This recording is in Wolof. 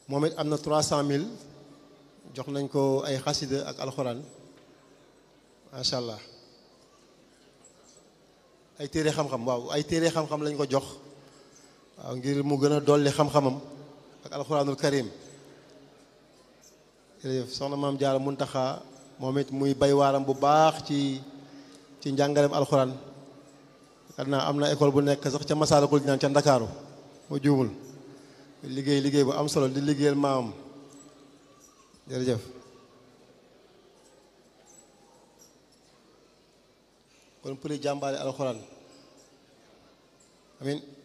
moom it am na trois cent mille jox nañ ko ay xasida ak alxuraan macha allah ay téere xam-xam waaw ay téere xam-xam lañ ko jox waaw ngir mu gën a dolli xam-xamam ak alxuraanul karim jërëjëf soxna maam Jaara Muntaxa moom it muy bay waaram bu baax ci ci njàngaleem alxuraan xam naa am na école bu nekk sax ca Masaalikul Jinaan ca Ndakaaru moo juumul liggéey liggéey bu am solo di liggéeyal maamam jërëjëf kon pour jàmbaale alxuraan amin